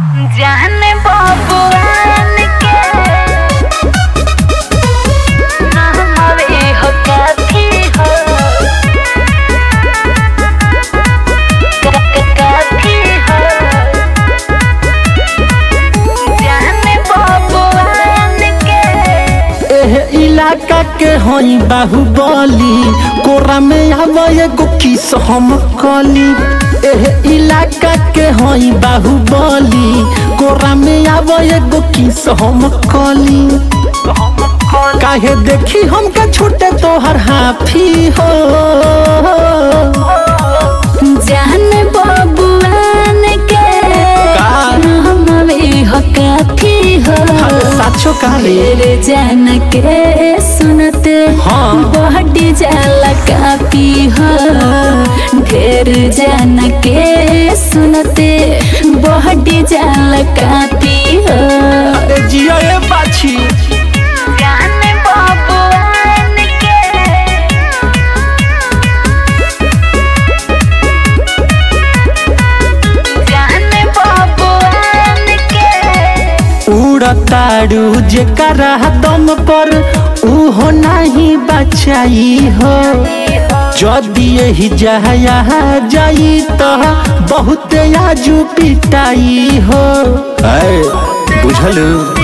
जाने बबुआन के नामवे हो काफी हो का- का- काफी हो जाने बबुआन के एह इलाका के हई बाहुबली कोरा में आव एगो किस हम कली एह इलाका के हई बाहुबली कोरा में आव एगो किस हम कली काहे देखी हमका छूटे तोहर हाफी हो जाने बबुआन के का? नामवे हो काफी हो अरे साचो काले तेरे जान के सुनते हाँ। बहटी जाला कापी हो ढेर जान के सुनते बहटी जाला कापी हो अरे जिया ए बाछी जाने बबुआन के जाने बबुआन के उड़तारू जेकरा दम पर उहो नहीं बचाई हो जदि यही जहाया जाई तो बहुत आजू पिटाई हो बुझल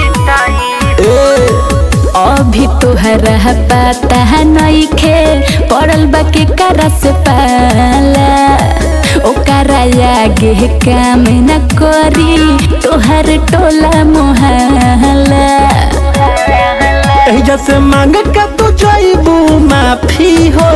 ए अभी तोहरा पता नइखे पड़ल बा के करा से पाला ओकरा आगे काम न करी तोहर टोला मोहल्ला एही से मांग के तू जाइबू माफी हो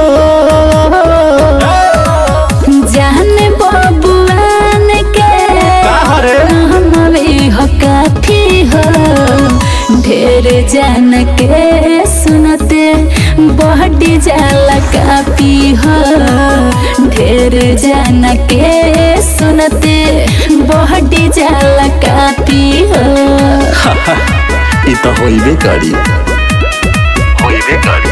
जाने बबुआन के काहरे? हमवे हो काफी हो ढेर जान के सुनते बहटी जाला काफी हो ढेर जान के सुनते बहटी जाला काफी हो ई तो होइबे करी होइबे करी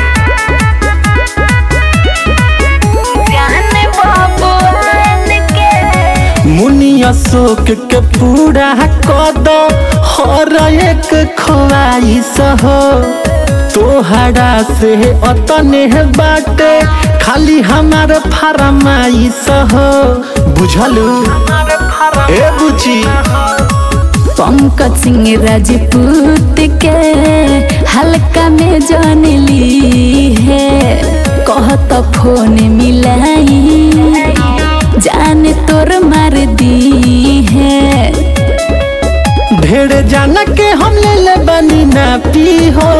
जाने बबुआन के मुनि अशोक के पूरा कद हर एक ख्वाहिश हो तोहरा से अतने बाटे खाली हमार फरमाइश हो बुझलू ए बुची पंकज सिंह राजपूत के हल्का में जान ली है कहत फोन मिलाई जान तोर मार दी है ढेर जान के हम ले ले बनी ना पी हो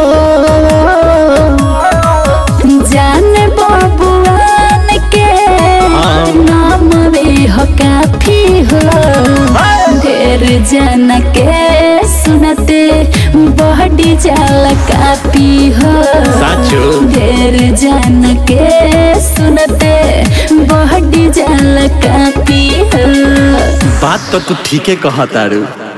जान बबुआन के हाँ। नाम वे हो काफी हो ढेर जान के सुनते बहडी जाल काफी हो साचो ढेर जान के सुनते बहडी जाल कापी हो बात तो तू ठीके कहतारू